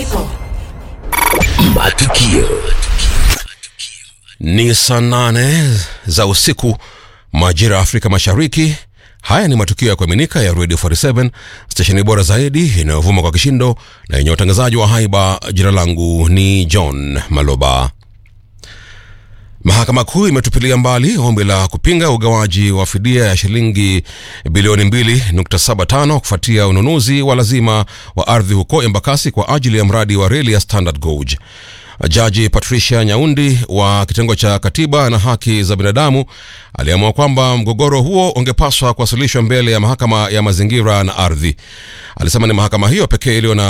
Matukio Ni saa nane za usiku majira ya Afrika Mashariki. Haya ni matukio ya kuaminika ya Radio 47 stesheni bora zaidi inayovuma kwa kishindo na yenye utangazaji wa haiba. Jina langu ni John Maloba. Mahakama Kuu imetupilia mbali ombi la kupinga ugawaji wa fidia ya shilingi bilioni 2.75 kufuatia ununuzi wa lazima wa ardhi huko Embakasi kwa ajili ya mradi wa reli ya Standard Gauge. Jaji Patricia Nyaundi wa kitengo cha katiba na haki za binadamu aliamua kwamba mgogoro huo ungepaswa kuwasilishwa mbele ya mahakama ya mazingira na ardhi. Alisema ni mahakama hiyo pekee iliyo na